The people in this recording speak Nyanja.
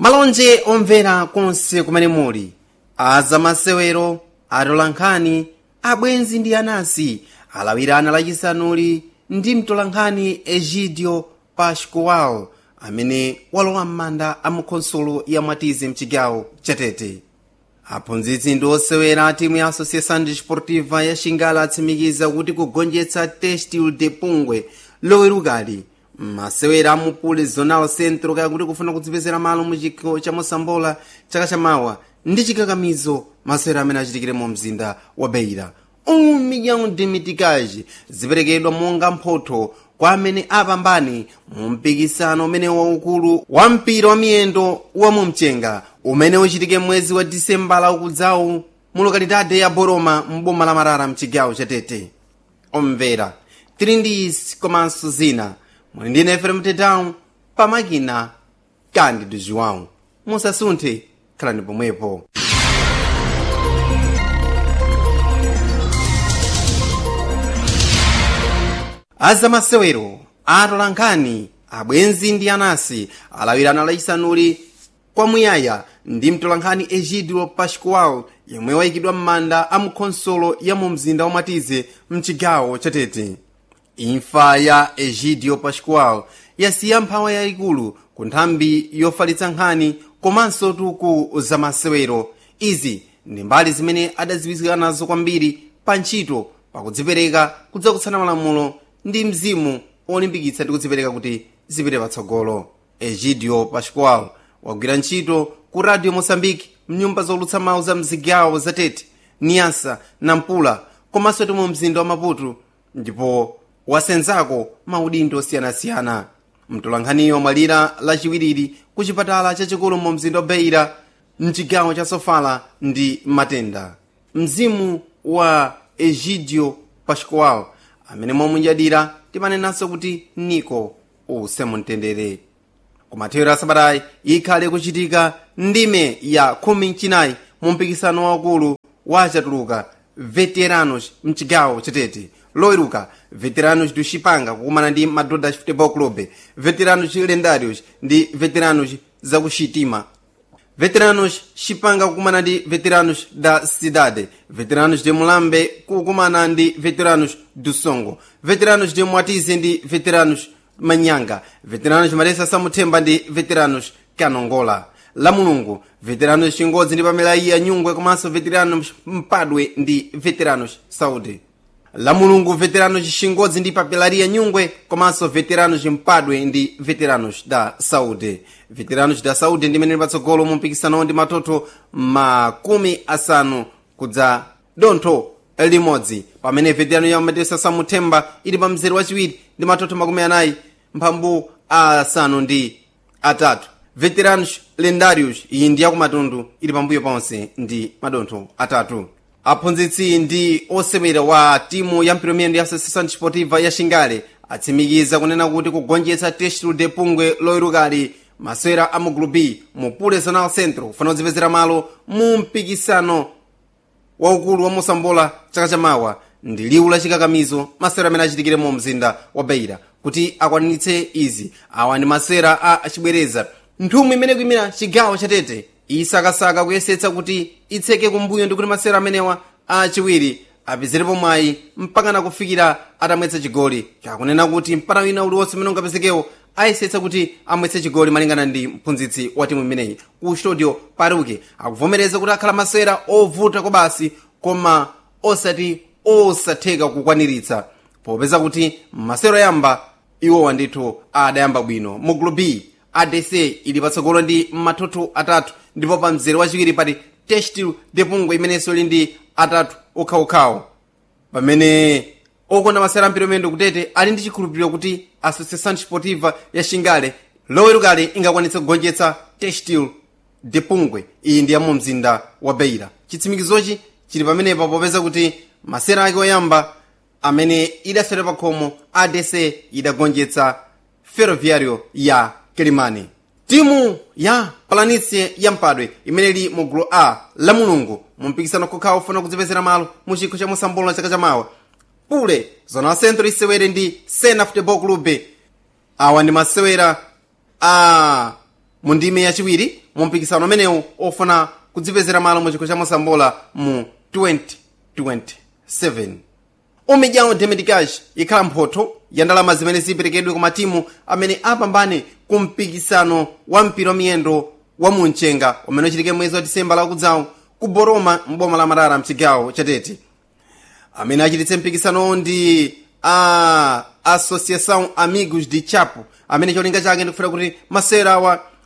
malonje omvera konse kumene muli azamasewero atolankhani abwenzi ndi anansi alawirana lachisanuli ndi mtolankhani egidio pascual amene walowa m'manda a mukhonsolo ya mwatize mchigawo chatete aphunzitsi ndi osewera a timu ya associação desportiva ya xingala atsimikiza kuti kugonjetsa testil de pungwe lowerukali masewera amupule zonal centro kaya kuti kufuna kudzipezera malo mu chikho cha mosambola chaka chamawa ndi chikakamizo masewera amene achitikire mu mzinda wa beira um milhão de mitikaji ziperekedwa monga mphotho kwa amene apambane mu mpikisano umene waukulu wa mpira wa miyendo wa mumchenga umene uchitike mwezi wa disembala ukudzawu mu lokalidade ya boroma mboma la marara mchigawo chatete omvera tili ndi isi komanso zina muli ndi nefere mtetawu pamakina kandi duziwawu musasunthe khalani pomwepo azamasewero atolankhani abwenzi ndi anansi alawirana lachisanuli kwamuyaya ndi mtolankhani egidio pascual yemwe wayikidwa m'manda a mukhonsolo ya mu mzinda wamatize mchigawo chatete imfa ya egidio pascual yasiya mphawa yayikulu ku nthambi yofalitsa nkhani komanso tuku zamasewero izi ndi mbali zimene adadziwika nazo kwambiri pa ntchito pakudzipereka kudzakutsana malamulo ndi mzimu olimbikitsa ndi kudzipereka kuti zipite patsogolo egidio pascual wagwira ntchito ku radio moçambique mnyumba zolutsa mawu za mzigawo zatete niasa nampula komanso ti mu mzinda wa maputo ndipo wasenzako maudindo osiyanasiyana mtolankhaniyo mwalira lachiwiriri ku chipatala chachikulu mu mzinda wa beira mchigawo cha sofala ndi matenda mzimu wa egidio pascual amene mwamunjadira timanenanso kuti niko usemumtendere kumathero asabatayi ikhale kuchitika ndime ya khumi mchinayi mu mpikisano waukulu wa achatuluka veteranos mchigawo chatete loweruka veteranos do chipanga kukumana ndi madodha futebol club veteranos lendários ndi veteranos zakuxitima veteranos chipanga kukumana ndi veteranos da cidade veteranos de mulambe kukumana ndi veteranos do songo veteranos de mwatize ndi veteranos manyanga veteranos maresa samuthemba ndi veteranos kanongola la mulungu veteranos chingodzi ndi pamelayiya nyungwe komanso veteranos mpadwe ndi veteranos saudi la mulungu veteranos chingodzi ndi papelaria nyungwe komanso veteranos mpadwe ndi veteranos da saudi veteranos da saudi ndi mene patsogolo mu mpikisano ndi matoto makumi asanu kudza dontho limodzi pamene veterano ya matesa samuthemba ili pa mzere wachiwiri ndi matoto makumi anayi mphambu asanu ndi atatu veteranos lendários iyi ndi yakumatundu ili pambuyo ponse ndi madontho atatu aphunzitsi ndi osewera wa timu ya mpiromiyendo ya associação desportiva ya xingale atsimikiza kunena kuti kugonjetsa testulu de pungwe loyerukali masewera a mu group b mu pule zonal centro kufuna kudzipezera malo mu mpikisano waukulu wa mosambola chaka chamawa ndi liwu la chikakamizo masewera amene achitikire mu mzinda wa beira kuti akwanitse izi awa ndi masewera a achibwereza nthumwi imene kuyimira chigawo chatete isakasaka kuyesetsa kuti itseke kumbuyo ndi kuti masewera amenewa achiwiri apezerepo mwayi mpakana kufikira atamwetsa chigoli kakunena kuti mpata wina uliwonse umene ungapezekewo ayesetsa kuti amwetse chigoli malingana ndi mphunzitsi wa timu imeneyi ku studio paruke akuvomereza kuti akhala masewera ovuta kobasi koma osati osatheka kukwaniritsa popeza kuti masewero yamba iwowa ndithu adayamba bwino mu group b adc ili patsogolo ndi matoto atatu ndipo pa mzere wachiwiri pali testil de pungwe imenenso ili ndi atatu okhaokhawo pamene okonda masewera amphitomendo kutete ali ndi chikhulupiriro kuti associação desportiva ya xingale lowerukali ingakwanitse kugonjetsa testil de pungwe iyi ndi ya mu mzinda wa beira chitsimikizochi chili pamenepa popeza kuti masewera ake oyamba amene idaswera pa khomo adc idagonjetsa ferroviario ya kelimani timu ya palanice ya mpadwe imene ili mu gulu a la mulungu mu mpikisano kokhawa ufuna kudzipezera malo mu chikho cha mosambola na chaka chamawa pule zona centro isewere ndi sena futebol club awa ndi masewera a mu ndime yachiwiri mu mpikisano umenewu ofuna kudzipezera malo mu chikho cha mosambola mu 2027 umidyawo demedikash ikhala mphotho ya ndalama zimene ziperekedwe ku matimu amene apambane ku mpikisano wa mpira wa miyendo wa munchenga umene uchitike mwezi wa disemba lakudzawo ku boroma mboma la marara mchigawo chatete amene achititse mpikisanowo ndi a associação amigos de chapo amene cholinga chake ndikufuna kuti masewera awa